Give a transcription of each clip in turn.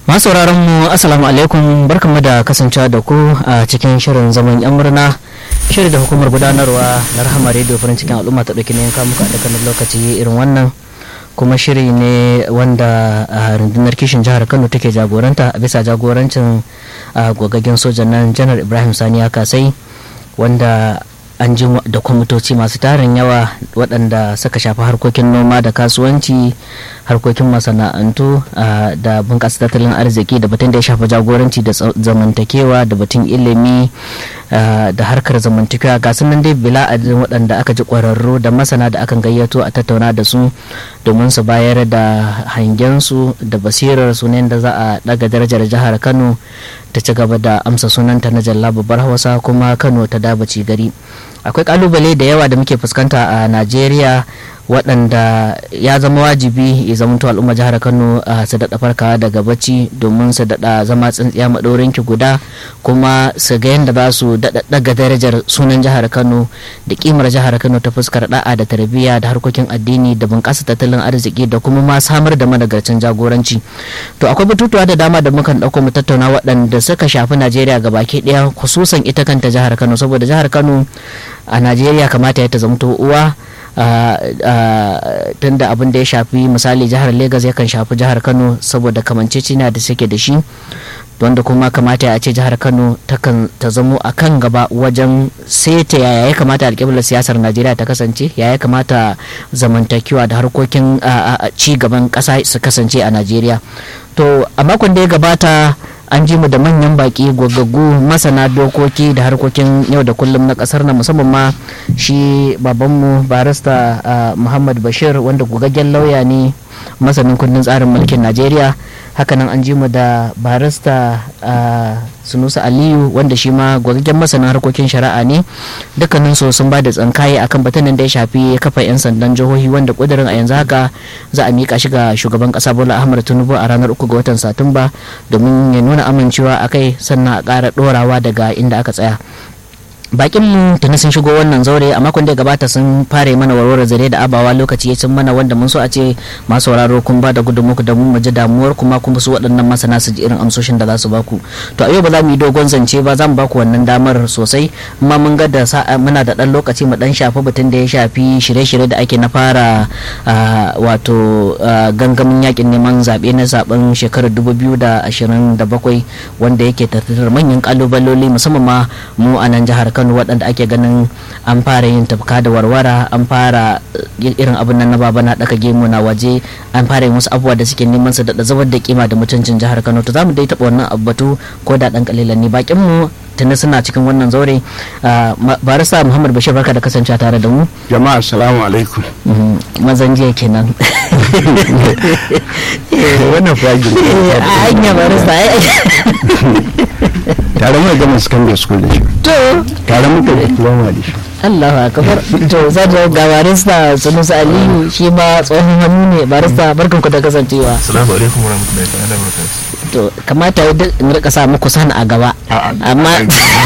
masu mu assalamu alaikum barkanmu da kasancewa da ku a cikin shirin zaman yan murna shirin da hukumar gudanarwa na rahama rediyo farin cikin al'umma ta ɗauki ne yanka muka da kanin lokaci irin wannan kuma shiri ne wanda rundunar kishin jihar kano take jagoranta a bisa jagorancin gogaggen sojan nan janar ibrahim sani ya kasai wanda an ji da kwamitoci masu tarin yawa waɗanda suka shafi harkokin noma da kasuwanci harkokin masana'antu da bunƙasa tattalin arziki da batun da ya shafi jagoranci da zamantakewa da batun ilimi da harkar zamantakewa ga nan dai bila adadin waɗanda aka ji ƙwararru da masana da akan gayyato a tattauna da su domin su bayar da hangensu da basirar su ne da za a ɗaga darajar jihar kano ta ci gaba da amsa sunanta na jalla babbar hausa kuma kano ta dabaci gari akwai kalubale da yawa da muke fuskanta a najeriya waɗanda ya zama wajibi ya zamanto al'umma jihar kano su daɗa farkawa daga bacci domin su daɗa zama tsintsiya maɗaurin ki guda kuma su ga yadda za su daga darajar sunan jihar kano da kimar jihar kano ta fuskar da'a da tarbiyya da harkokin addini da bunƙasa tattalin arziki da kuma ma samar da managarcin jagoranci to akwai batutuwa da dama da mukan ɗauko mu tattauna waɗanda suka shafi najeriya baki ɗaya khususan ita kanta jihar kano saboda jihar kano a najeriya kamata ya ta zamto uwa tunda abin da ya shafi misali jihar Legas yakan shafi jihar Kano saboda kamancecina da suke da shi wanda kuma kamata a ce jihar Kano ta zamo a kan gaba wajen seta yaya ya kamata alƙiblar siyasar Najeriya ta kasance yaya ya kamata zamantakewa da harkokin ci gaban ƙasa su kasance a Najeriya to a makon da ya gabata an ji mu da manyan baki gwaggaggu masana dokoki da harkokin yau da kullum na kasar na musamman ma shi babanmu barista muhammad bashir wanda gugaggen lauya ne masanin kundin tsarin mulkin najeriya hakanan an ji mu da barista sunusa aliyu wanda shi ma gwagaggen masanin harkokin shari'a ne dukkanin su sun ba da tsankaye akan batanin da ya shafi kafa 'yan sandan jihohi wanda kudirin a yanzu haka za a mika shi ga shugaban kasa bola ahmad tinubu a ranar uku ga watan satumba domin ya nuna amincewa a kai sannan a ƙara ɗorawa daga inda aka tsaya bakin mu tuni sun shigo wannan zaure a makon da ya gabata sun fara mana warware zare da abawa lokaci ya cin mana wanda mun so a ce masu sauraro kun ba da gudunmuku da mun ji damuwar kuma kuma su waɗannan masana su ji irin amsoshin da za su baku to a yau ba za mu yi dogon zance ba za mu baku wannan damar sosai amma mun ga da muna da ɗan lokaci mu ɗan shafi batun da ya shafi shirye-shirye da ake na fara wato gangamin yakin neman zaɓe na zaɓen shekarar 2027 wanda yake tattara manyan ƙalubaloli musamman ma mu a nan jihar Kano waɗanda ake ganin an fara yin tafka da warwara an fara irin abin nan na baba na ɗaka gemu na waje an fara yin wasu abubuwa da suke neman su da zubar da kima da mutuncin jihar Kano to zamu dai taɓa wannan abbatu ko da ɗan kalilan ne bakin mu tuni suna cikin wannan zaure barista Muhammad Bashir barka da kasancewa tare da mu jama'a assalamu alaikum mazan jiya kenan wannan fagin hanya barista tare mu gama secondary school da shi to tare muka diploma da shi Allahu akbar to zan ga barista Sunusi Aliyu shi ma tsohon hannu ne barista barkan ku da kasancewa Assalamu alaikum warahmatullahi ta'ala barakatuh to kamata ya duk in rika sa muku sana a gaba amma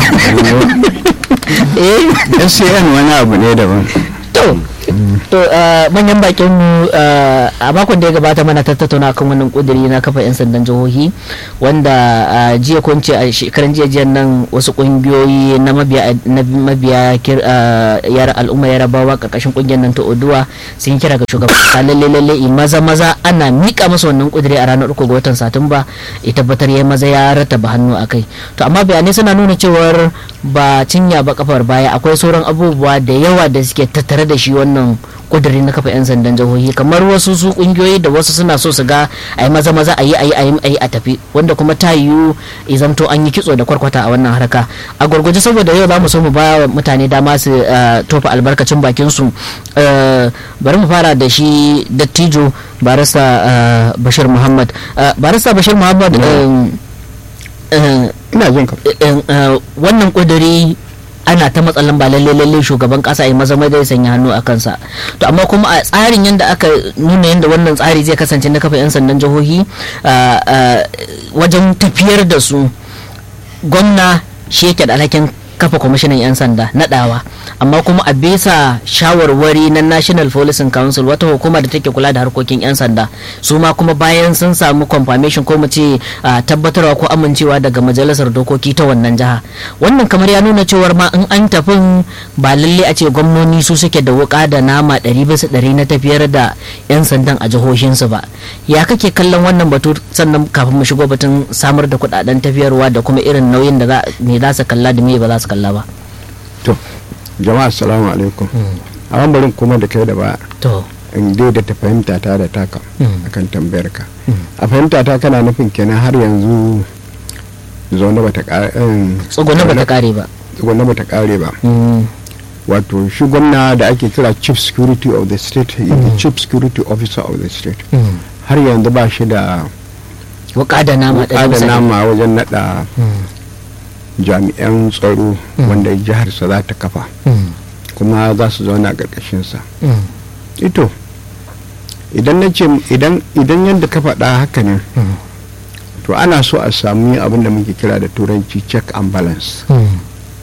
eh SCN wani abu ne daban to to manyan bakin mu a makon da ya gabata mana tattauna kan wannan kudiri na kafa 'yan sandan jihohi wanda jiya ko ce a shekaran jiya jiyan nan wasu kungiyoyi na mabiya na mabiya yara al'umma yarabawa karkashin kungiyar nan ta oduwa sun yi kira ga shugaban kasa lalle lalle maza maza ana mika masa wannan kudiri a ranar uku ga watan satumba ya tabbatar ya maza ya rataba hannu a kai to amma bayanai suna nuna cewar ba cinya ba kafar baya akwai sauran abubuwa da yawa da suke tattare da shi wannan kudiri na kafa 'yan sandan jihohi kamar wasu su kungiyoyi da wasu suna so su ga a yi maza maza a yi a yi a yi a tafi wanda kuma ta yiwu izamto an yi kitso da kwarkwata a wannan harka a gwargwaje saboda yau za mu so mu ba mutane dama su tofa albarkacin bakin su bari mu fara da shi dattijo barista bashir muhammad barista bashir muhammad ina jin ka wannan kudiri ana ta matsalan ba lalle lalle shugaban kasa ya maza mai sanya hannu a kansa to amma kuma a tsarin yadda aka nuna yadda wannan tsari zai kasance na kafa 'yan sandan jihohi wajen tafiyar da su gwamna shi yake da alhakin kafa kwamishinan 'yan sanda nadawa amma kuma a bisa shawarwari na national policing council wata hukuma da take kula da harkokin 'yan sanda su ma kuma bayan sun samu confirmation ko mu ce ah, tabbatarwa ko amincewa daga majalisar dokoki ta wannan jiha wannan kamar ya nuna cewar ma in an tafin ba lalle a ce gwamnoni su suke da wuka da nama ɗari bisa ɗari na tafiyar da 'yan sandan a jihohinsu ba ya kake kallon wannan batu sannan kafin mu shigo batun samar da kuɗaɗen tafiyarwa da kuma irin nauyin da za me za su kalla da me ba za su kalla ba to jama'a assalamu alaikum amma barin kuma da kai da ba to in daidaita fahimta ta da taka Mm. akan tambayar ka a fahimta ta kana nufin kenan har yanzu zaune bata kare tsuguna ba ta kare ba tsugune bata kare ba Mm, wato shi gwamna da ake kira chief security of the state is the chief security officer of the state mm. har yanzu ba shi da wuka da nama ɗari wuka da bisa ɗari. nama wajen nada Mm, jami'an tsaro Mm. wanda jiharsa za ta kafa mm, kuma za su zauna a ƙarƙashinsa mm, ito idan na ce idan idan yadda ka faɗa haka ne mm, to ana so a sami abin da muke kira da turanci check and balance mm.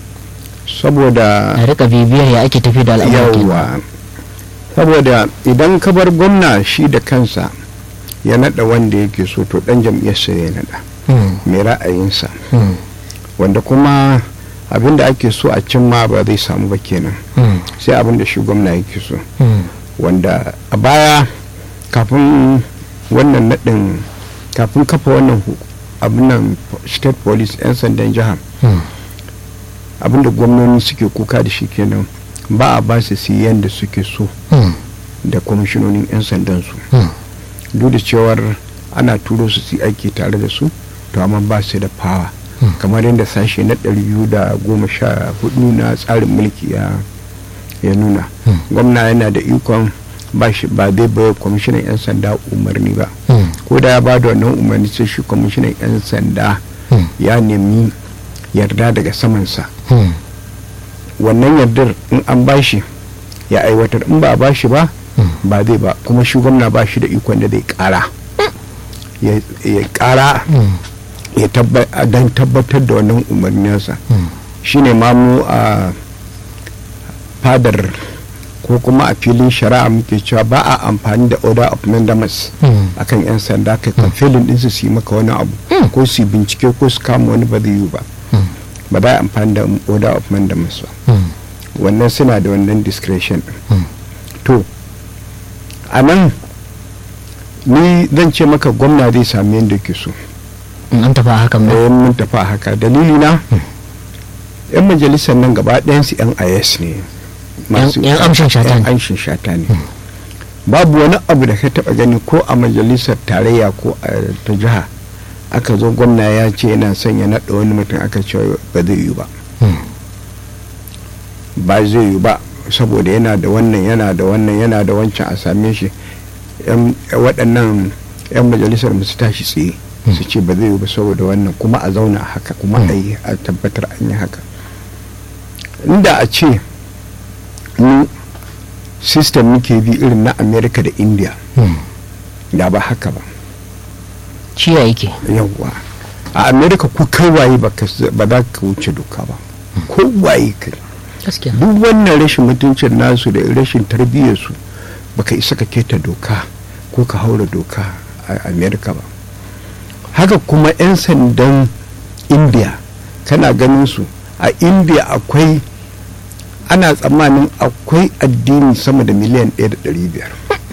saboda a rika bibiyar ya ake tafi da al'amuran kenan. yawa saboda idan ka bar gwamna shi da kansa ya naɗa wanda yake so to ɗan jam'iyyarsa ya naɗa Mm, mai ra'ayinsa mm, wanda kuma abin da ake so a cimma ba zai samu ba kenan mm, sai abin da shi gwamna yake so mm, wanda a baya kafin wannan naɗin kafin kafa wannan hu- abin nan state police 'yan sandan jihar mm, abin da gwamnoni suke kuka da shi kenan ba a ba su siyan da suke so mm, da kwamishinonin 'yan sandan su mm. duk da cewar ana turo su su yi aiki tare da su to amma ba su da fawa Hmm. kamar yadda sashe na ɗari biyu da goma sha hudu na tsarin mulki ya ya nuna Hmm. gwamna yana da ikon ba shi ba zai bai kwamishinan 'yan sanda umarni ba Mm, ko da ya ba da wannan umarni sai shi kwamishinan 'yan sanda mm, ya nemi yarda daga samansa mm, wannan yardar in an ba shi ya aiwatar in ba a ba shi ba mm. ba zai ba kuma shi gwamna ba shi da ikon da zai kara ya ya kara Mm, ya don tabbatar da wannan umarninsa mm, shine ma mu a fadar ko kuma a filin shari'a muke cewa ba a amfani da order of mandamus mm, akan 'yan sanda kai kan filin ɗinsu su yi maka wani abu Mm. ko su yi bincike ko su kama wani ba zai yi ba mm, ba za a amfani da order of mandamus ba mm, wannan suna da wannan discretion ɗin mm. to a nan ni zan ce maka gwamna zai sami yadda ke so in an tafi a hakan ba bayan mun tafi a haka dalili na yan majalisar nan gaba ɗayansu yan is ne Yan- yan amshin shata ne. yan amshin shata ne babu wani abu da ka taɓa gani ko a majalisar tarayya ko a ta jiha aka zo gwamna ya ce yana son ya naɗa wani mutum aka ce ba zai yi ba Mm, ba zai yi ba saboda yana da wannan yana da wannan yana da wancan a same shi yan- waɗannan 'yan majalisar mu su tashi tsaye su ce ba zai yi ba saboda wannan kuma a zauna a haka kuma a yi a tabbatar an yi haka inda a ce mu system muke bi irin na america da india mm. da ba haka ba shi ya yake yawwa a america ku kai waye ba ka- ba za ka wuce doka ba ko waye kai gaskiya duk wannan rashin mutuncin nasu da rashin tarbiyyarsu baka isa ka keta doka ko ka haura doka a america ba haka kuma 'yan sandan india kana ganin su a india akwai ana tsammanin akwai addini sama da miliyan 1.500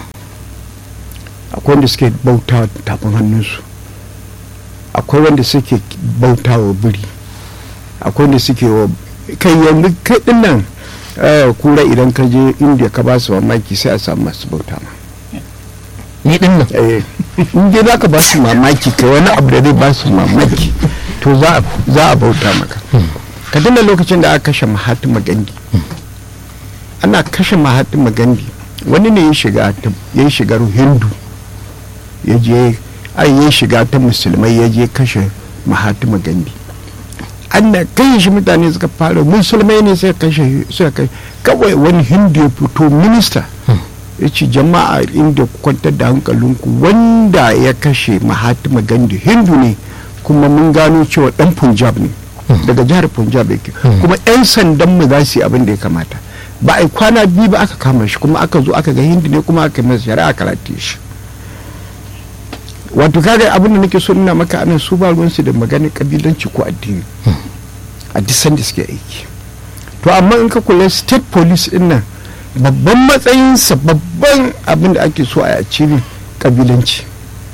akwai wanda suke bauta tafin hannunsu akwai wanda suke bauta wa biri akwai wanda suke wa kai yanzu kai dinnan eh, kura idan ka je india ka ba su mamaki sai a samu masu bauta ma ni din nan eh, in dai za ka ba su mamaki kai wani abu da zai ba su mamaki to za a- za a bauta maka ka tuna lokacin da aka kashe mahatma gandhi ana kashe mahatma gandhi wani ne ya shiga ta- ya shiga hindu ya je ai ya shiga ta musulmai ya je kashe mahatma gandhi ana kai shi mutane suka fara musulmai ne sai kashe suka kashe kawai wani hindu ya fito minista ya ce jama'a inda ku kwantar da hankalinku wanda ya kashe mahatma gandhi hindu ne kuma mun gano cewa dan punjab ne daga jihar punjab yake kuma 'yan sandan mu za su yi abin da ya kamata ba a yi kwana biyu ba aka kama shi kuma aka zo aka ga hindi ne kuma aka yi masa shari'a karate shi wato kaga abin da nake so nuna maka anan su ba ruwansu da maganin kabilanci ko addini a duk sanda suke aiki to amma in ka kula state police din nan babban matsayinsa babban abin da ake so a yaci ne kabilanci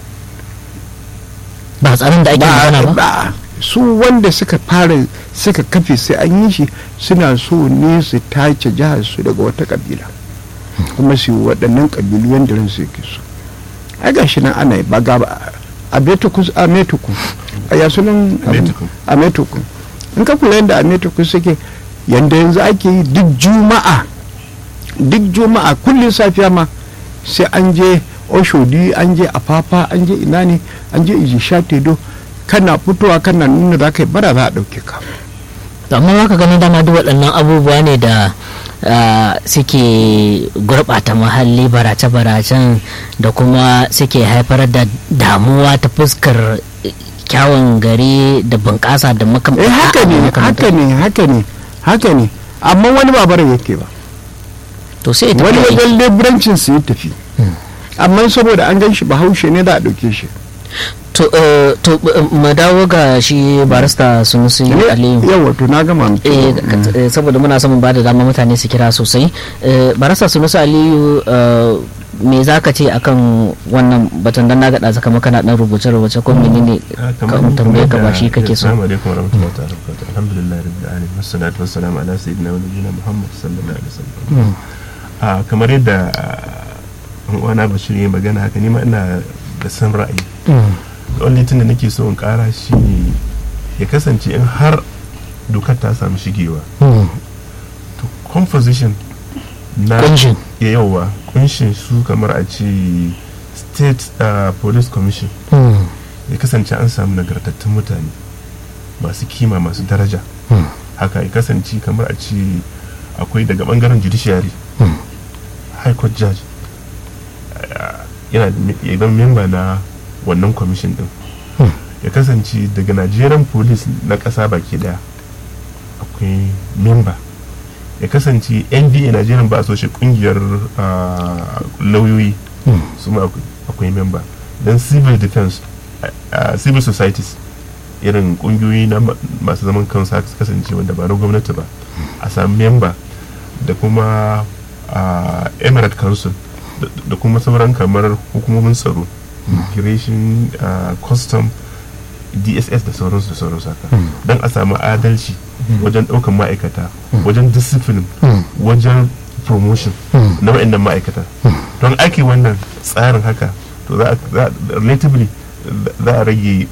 ba tsarin da ake magana ba ba su wanda suka fara suka kafe sai an yi shi suna so ne su tace jihar su daga wata kabila kuma su yi waɗannan kabilu yadda ransu yake so ai ga shi nan ana yi ba ga a betuku a metuku a ya sunan Ametuku. a metuku in ka kula yadda a metuku suke yadda yanzu ake yi duk juma'a duk juma'a kullum safiya ma sai an je oshodi an je afafa an je ina ne an je ijisha tedo kana fitowa kana nuna za ka yi bara za a ɗauke ka To amma za ka gani dama duk waɗannan abubuwa ne da ah, suke gurɓata muhalli barace-baracen da kuma suke haifar da damuwa ta fuskar eh, kyawun gari da bunƙasa da makam eh haka ne a- a- haka ne haka ne haka ne amma wani ba bara yake ba to sai ta wani kai- wajen leburancin su ya tafi amma saboda an gan shi bahaushe ne da a ɗauke shi to eh, to eh, mu dawo ga shi barista sunusi aliyu yawa to na gama miki. eh ka- eh, saboda muna son mu ba da dama mutane su kira sosai Eh, barasa sunusu aliyu eh, me za ka ce akan wannan batun dan na gaɗa zaka maka na ɗan rubuce-rubuce ko menene kan tambaye ka ba shi kake so Assalamu alaikum warahmatullahi ta'ala wabarakatuh. Alhamdulillah rabbil alamin. Wassalatu wassalamu ala sayyidina wa nabiyyina Muhammad sallallahu alaihi wasallam. Ah kamar yadda ah, wani Bashir ya magana haka ni ma ina da san ra'ayi. The only thing da nake so in kara shi ne ya kasance in har dokar ta samu shigewa to composition na Kunshin. ya yawa kunshin su kamar a ce state ah, police commission ya kasance an samu nagartattun mutane masu kima masu daraja haka ya kasance kamar a ce akwai daga bangaren judiciary high court judge ah, yana da me- ya zama memba na wannan commission din ya kasance daga nigerian police na ƙasa baki daya akwai memba ya kasance nba nigerian ba shi kungiyar ah, lauyoyi su ma akwai- akwai memba don civil defense a civil societies irin kungiyoyi na ma- masu zaman kansu haka su kasance wanda ba na gwamnati ba a sami memba da kuma a emirate council da- da kuma sauran kamar hukumomin tsaro immigration ah, custom dss da sauransu da sauransu haka don a samu adalci wajen ɗaukan ma'aikata wajen discipline wajen promotion na wa'annan ma'aikata don ake wannan tsarin haka to za a- za a- relatively za a rage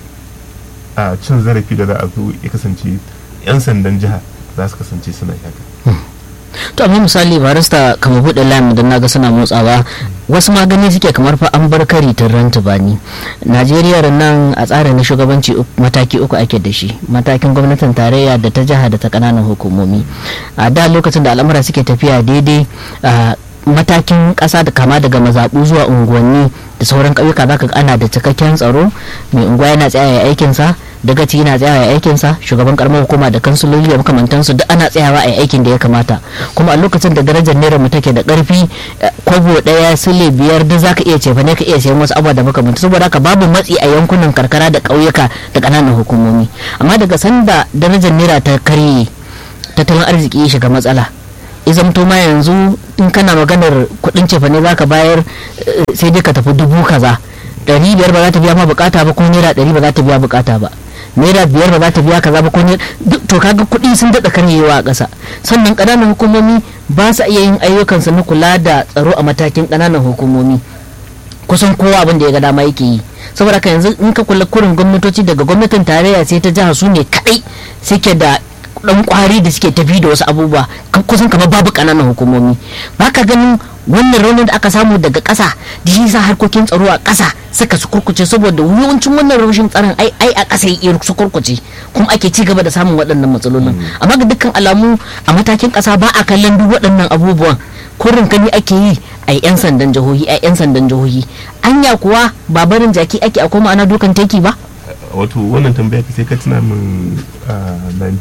a cin zarafi da za a zo ya kasance 'yan sandan jiha za su kasance suna yi haka to amma misali barista kamar buɗe layin da naga suna motsawa wasu magani suke kamar fa an bar kari tun ranta bani najeriya nan a tsarin na shugabanci uk- mataki uku ake da shi matakin gwamnatin tarayya da ta jiha da ta kananan hukumomi a da lokacin da al'amura suke tafiya daidai a matakin ƙasa da kama daga mazaɓu zuwa unguwanni da sauran ƙauyuka za ka ga ana da cikakken tsaro mai unguwa yana tsaya ya aikinsa dagaci yana tsayawa ya aikinsa shugaban karamar hukuma da kansuloli da makamantansu duk ana tsayawa a aikin da ya kamata kuma a lokacin da darajar naira mu take da karfi eh, kwabo daya sile biyar duk zaka iya cefa ne ka iya sayan wasu abubuwa da makamantan saboda haka babu matsi a yankunan karkara da ƙauyuka da ƙananan hukumomi amma daga sanda darajar naira ta karye tattalin arziki ya shiga matsala izamto ma yanzu in kana maganar kuɗin cefa ne zaka bayar eh, sai dai ka tafi dubu kaza ɗari biyar ba za ta biya ma bukata ba ko naira ɗari ba za ta biya bukata ba naira biyar ba za ta biya kaza ba ko naira duk to kaga kuɗi sun daɗa karyewa a ƙasa sannan ƙananan hukumomi ba sa iya yin ayyukansu na kula da tsaro a matakin ƙananan hukumomi kusan kowa abin da ya ga dama yake yi saboda haka yanzu in ka kula kurin gwamnatoci daga gwamnatin tarayya sai ta jiha su ne kadai suke da dan kwari da suke tafi da wasu abubuwa kan- kusan kamar babu kananan hukumomi ba ka ganin wannan raunin da aka samu daga ƙasa da shi sa harkokin tsaro a ƙasa suka su kurkuce saboda yawancin wannan rashin tsaron ai ai a ƙasa ya su kurkuce kuma ake ci gaba da samun waɗannan matsalolin amma ga dukkan alamu a matakin ƙasa ba a kallon duk waɗannan abubuwan kurin kani ake yi a yan sandan jihohi a yan sandan jihohi anya kuwa ba barin jaki ake a koma ana dukan teki ba wato wannan tambaya ka sai ka tuna min a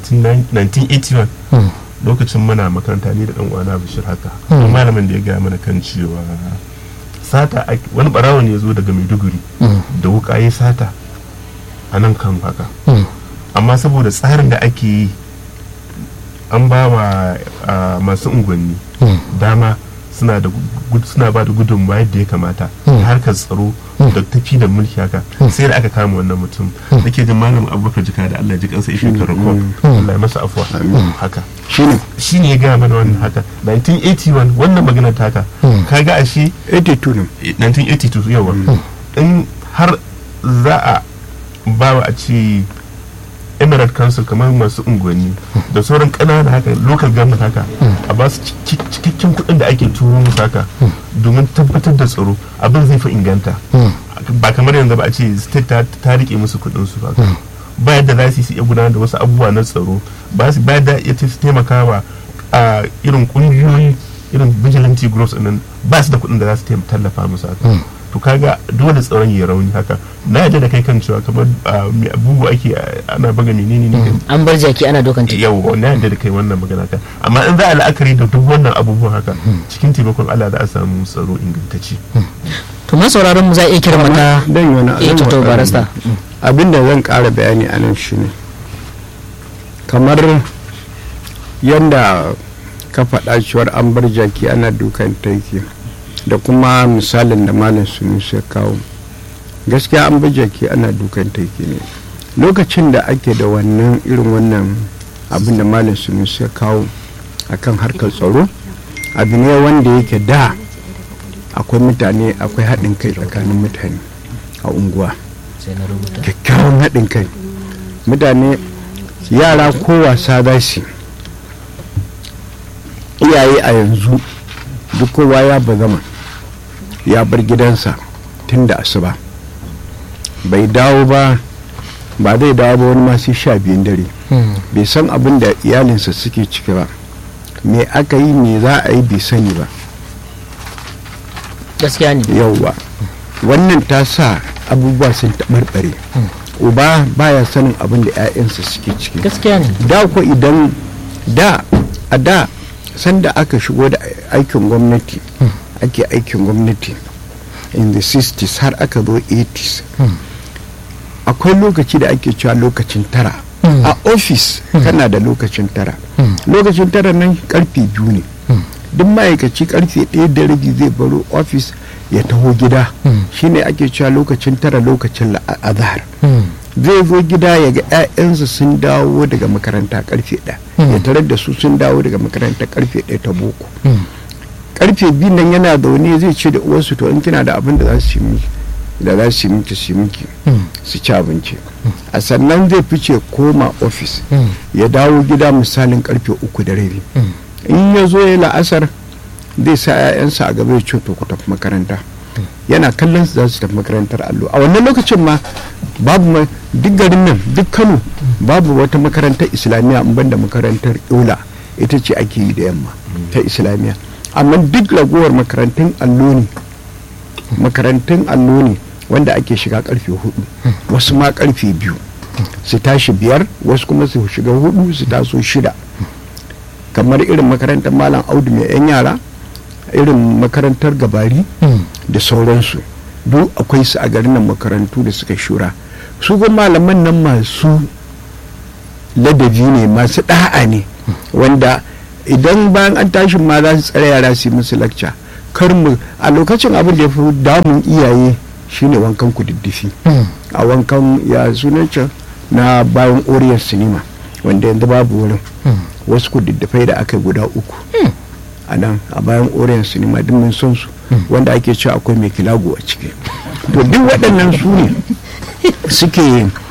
1981 Mm. lokacin muna makaranta ni da dan uwana Bashir haka Mm. don malamin da ya gaya mana kan cewa sata ake- wani barawo ne ya zo daga Maiduguri Mm. da wuka ya sata a nan kan haka Mm. amma saboda tsarin da ake yi an ba wa ah, masu unguwanni Mm. dama suna da gud- suna ba da gudunmawa yadda ya kamata Mm. ta harkar tsaro Mm. da tafi da mulki haka sai da aka kama wannan mutum da ke jin malam abubakar jika da allah ji kansa ife karako allah ya masa afuwa haka shine shi ne ya gaya mana wannan haka 1981 wannan magana ta haka Mm. kaga ashe 82 ne 1982 yawa in har za a ba wa a ce emirate council kamar masu unguwanni da sauran ƙananan haka local government haka a ba su cik- cikakken kuɗin da ake turo musu haka domin tabbatar da tsaro abin zai fi inganta Mm. ba kamar yanzu ba a ce state ta, ta rike musu kuɗin su haka ba yadda za su yi su iya gudanar da wasu abubuwa na tsaro ba su ba yadda ya ta- su taimaka wa a irin ƙungiyoyi irin vigilante groups nan ba su da kuɗin da za su taim- tallafa musu haka to kaga dole tsaron ya rauni haka na yadda da kai kan cewa kamar ah, me abubuwa ake ah, ana baga menene ne an bar jaki ana dokan ta yau na yadda da kai wannan magana ka amma in za a la'akari da duk wannan abubuwan haka cikin taimakon Allah za a samu tsaro ingantacce to ma sauraron mu za a iya kira mata dan yi wani eh to to wani- barasta abin da zan ƙara bayani a nan shine kamar yadda ka faɗa cewar an bar jaki ana dukan taiki da kuma misalin da malam sunusi ya kawo gaskiya an bar jaki ana dukan taiki ne lokacin da ake da wannan irin wannan abin da malam sunusi ya kawo akan harkar tsaro abu ne wanda yake da akwai mutane akwai haɗin kai tsakanin mutane a unguwa sai na rubuta kyakkyawan haɗin kai mutane yara ko wasa za su yi. iyaye a yanzu duk kowa ya bazama ya bar gidansa tun da asuba bai dawo ba ba zai dawo ba wani masu sha biyun dare Mm. bai san abin da iyalinsa suke ciki ba me aka yi me za a yi bai sani ba gaskiya ne yauwa wannan ta sa abubuwa sun taɓarɓare uba baya sanin abin da 'ya'yansa suke ciki gaskiya ne da ko idan da a da sanda aka shigo da aikin gwamnati ake aikin gwamnati in the 60s har aka zo 80s akwai lokaci da ake cewa lokacin tara a ofis kana da lokacin tara lokacin tara nan karfe biyu ne duk ma'aikaci karfe ɗaya da rabi zai baro ofis ya taho gida shine ake cewa lokacin tara lokacin azahar Mm. zai zo gida ya ga 'ya'yansa sun dawo daga makaranta karfe ɗaya ya tarar da su sun dawo daga makaranta karfe ɗaya ta boko Mm. karfe biyu nan yana zaune zai ce da uwarsu to in kina da abin da za su yi miki da za su yi miki su yi miki Mm. su ci abinci a sannan zai fice koma ofis Mm. ya dawo gida misalin karfe uku da rabi Mm. in ya zo ya la'asar zai sa 'ya'yansa a gaba ya ce to ku tafi makaranta yana kallon su za su tafi makarantar allo a wannan lokacin ma babu ma duk garin nan duk kano babu wata makarantar islamiyya in banda makarantar yola ita ce ake yi da yamma ta islamiyya amma duk ragowar makarantun allo ne makarantun allo ne wanda ake shiga karfe hudu wasu ma karfe biyu su tashi biyar wasu kuma su shiga hudu su taso shida kamar irin makarantar malam audu mai yan yara irin makarantar gabari Mm. da sauransu duk akwai su a garin nan makarantu da suka shura su ga malaman nan masu ladabi ne masu ɗa'a ne wanda idan bayan an tashi ma za su tsare yara su yi musu lakca kar mu a lokacin abin da ya fi damun iyaye shine wankan kududdufi Mm. a wankan ya sunan can na bayan oriyar sinima wanda yanzu babu wurin Mm. wasu kududdufai da aka yi guda uku a nan a bayan oriyar sinima duk mun son su wanda ake cewa akwai mai kilago a ciki to duk waɗannan su ne suke